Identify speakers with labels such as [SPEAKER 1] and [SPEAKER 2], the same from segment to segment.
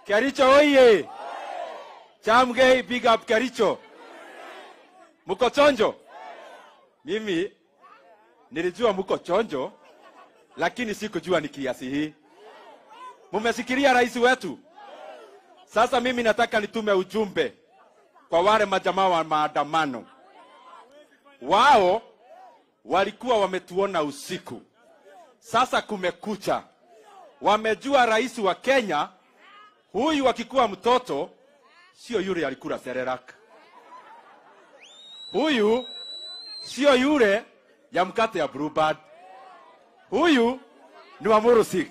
[SPEAKER 1] Kericho oye! Chamgei, big up Kericho. Mko chonjo? Mimi nilijua mko chonjo, lakini sikujua ni kiasi hii. Mumesikiria rais wetu? Sasa mimi nataka nitume ujumbe kwa wale majamaa wa maandamano. Wao walikuwa wametuona usiku, sasa kumekucha. Wamejua rais wa Kenya huyu akikuwa mtoto sio yule alikula serelak, huyu sio yule ya mkate ya Bluebird, huyu ni wa Murusik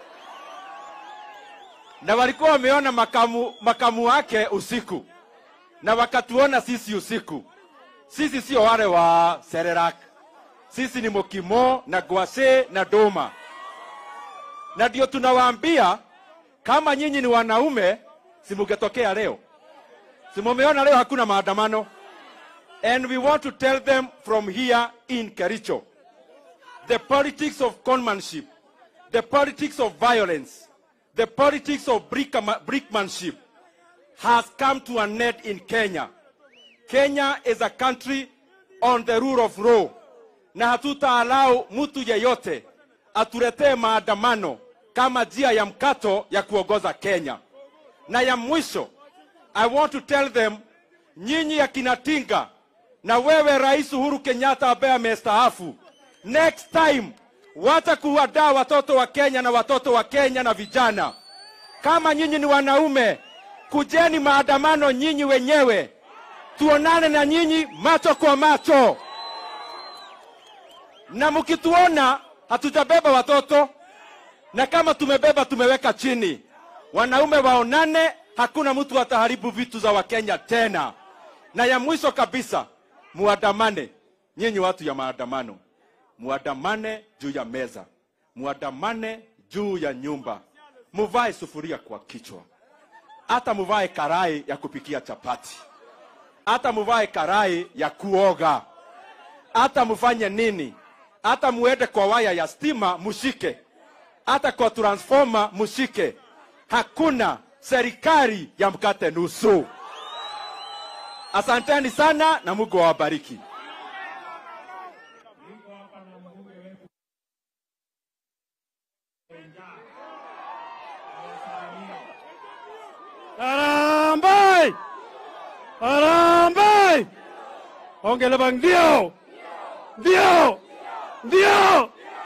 [SPEAKER 1] na walikuwa wameona makamu, makamu wake usiku na wakatuona sisi usiku. Sisi sio wale wa Serelak, sisi ni Mokimo na Gwase na Doma, na ndio tunawaambia kama nyinyi ni wanaume, simugetokea leo, simumeona leo hakuna maandamano, and we want to tell them from here in Kericho the politics of conmanship, the politics of violence, the politics of brickma- brickmanship has come to an end in Kenya. Kenya is a country on the rule of law, na hatutaalau mtu yeyote atuletee maandamano kama njia ya mkato ya kuongoza Kenya. Na ya mwisho, I want to tell them, nyinyi akina Tinga na wewe Rais Uhuru Kenyatta ambaye amestaafu, next time wacha kuwadaa watoto wa Kenya na watoto wa Kenya na vijana. Kama nyinyi ni wanaume, kujeni maandamano nyinyi wenyewe, tuonane na nyinyi macho kwa macho, na mkituona hatujabeba watoto, na kama tumebeba tumeweka chini. Wanaume waonane, hakuna mtu ataharibu vitu za Wakenya tena. Na ya mwisho kabisa, muandamane nyinyi watu ya maandamano, muandamane juu ya meza, muandamane juu ya nyumba, muvae sufuria kwa kichwa, hata muvae karai ya kupikia chapati, hata muvae karai ya kuoga, hata mufanye nini, hata muende kwa waya ya stima mushike, hata kwa transformer mushike. Hakuna serikali ya mkate nusu. Asanteni sana na Mungu awabariki.
[SPEAKER 2] Harambee! Harambee! Ongele bang ndio! Ndio! Ndio!